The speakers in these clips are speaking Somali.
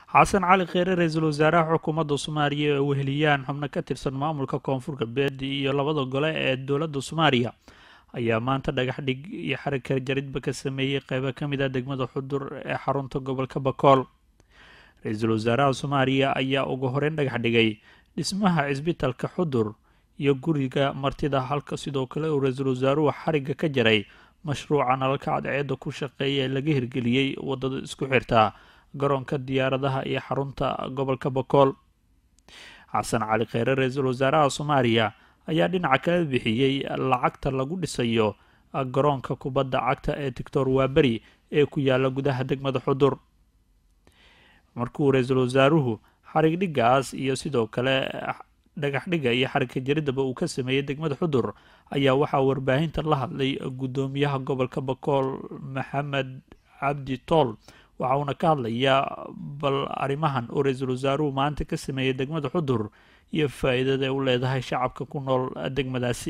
xasan cali kheyre ra-iisul wasaaraha xukuumadda soomaaliya ee weheliyaan xubno ka tirsan maamulka koonfur galbeed iyo labada gole ee dowladda soomaaliya ayaa maanta dhagax dhig iyo xarika jaridba ka sameeyey qeybo ka mid ah degmada xudur ee xarunta gobolka bakool ra-iisul wasaaraha soomaaliya ayaa ugu horeyn dhagax dhigay dhismaha cisbitalka xudur iyo guriga martida halka sidoo kale uu ra-iisul wasaaruhu xariga ka jaray mashruuca nalalka cadceedda ku shaqeeya ee laga hirgeliyey wadada isku xirta garoonka diyaaradaha iyo xarunta gobolka bakool xasan cali kheyre ra-iisul wasaaraha soomaaliya ayaa dhinaca kala bixiyey lacagta lagu dhisayo garoonka kubadda cagta ee tictor waaberi ee ku yaala gudaha degmada xudur markuu ra-iisul wasaaruhu xarig dhigaas iyo sidoo kale dhagax dhiga iyo xarigka jaridaba uu ka sameeyey degmada xudur ayaa waxaa warbaahinta la hadlay guddoomiyaha gobolka bakool maxamed cabdi tool waxa uuna ka hadlayaa bal arrimahan oo ra-iisul wasaaruhu maanta ka sameeyey degmada xudur iyo faa-iidada ay u leedahay shacabka ku nool degmadaasi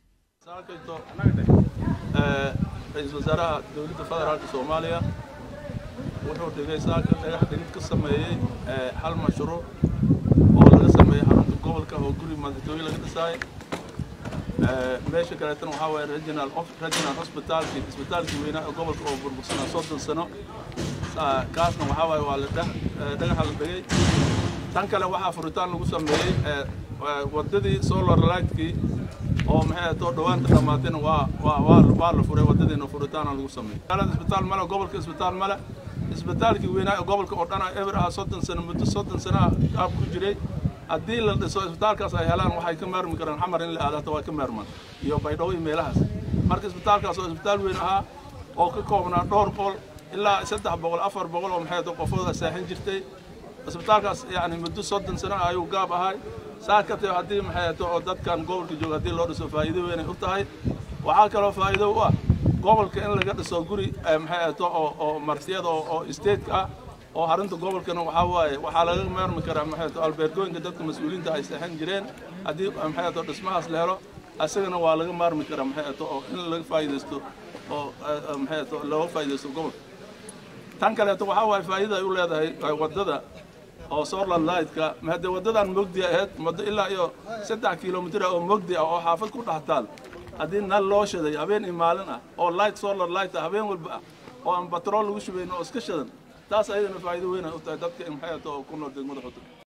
ra-iisul wasaaraha dowladda federaalka soomaaliya wuxuu dhigay saaka dhagax dhigid ka sameeyey hal mashruuc oo laga sameeyey xarunta gobolka oo guri madaxtooye laga dhisaayo meesha kaleetana waxaa waaye regional regional hospitalki isbitaalkii weynaa ee gobolka oo burbursanaa soddon sano kaasna waxaa waaye waa la dhagaxa la dhigay tan kale waxaa furitaan lagu sameeyey waddadii solar lightkii oo maxay too dhawaanta dhammaatayna waa waa waa waa la furay waddadiina furitaana lagu sameeyey magaalada isbitaal male gobolka isbitaal male isbitaalkii weynaa ee gobolka oo dhan eber ah soddon sano muddo soddon sano ah qaab ku jiray haddii la dhiso isbitaalkaas ay helaan waxay ka maarmi karaan xamar in la aado hata waa ka maarmaan iyo baydhabo iyo meelahaas marka isbitaalkaas oo isbitaal weyn ahaa oo ka koobnaa dhowr boqol ilaa saddex boqol afar boqol oo maxay too qofooda saaxin jirtay isbitaalkaas yacni muddo soddon sano ah ayuu gaab ahay saa ka tahay haddii maxay too oo dadkan gobolka jooga haddii loo dhiso faa'iido weynay u tahay waxaa kaloo faa'iido u ah gobolka in laga dhiso guri maxay too oo oo martiyada oo stateka ah oo xarunta gobolkana waxaa waaye waxaa laga maarmi karaa maxay too albeergooyinka dadka mas-uuliyiinta ay seexan jireen haddii maxay too dhismahaas la helo isagana waa laga maarmi karaa maxay too oo in laga faa'iidaysto oo maxay too looga faa'iidaysto gobolka tan kaleeto waxaa waaye faa'iida ay u leedahay waddada oo solar lightka hadee waddadan mogdi ahayd muddo ilaa iyo saddex kilomitir ah oo mogdi ah oo xaafad ku dhex taal haddii nal loo shaday habeen iyo maalin ah oo light solar light ah habeen walba ah oo aan batrool lagu shubayn oo iska shadan taas ayadana faa'iido weyn ay u tahay dadka maxay too ku nool degmada xudur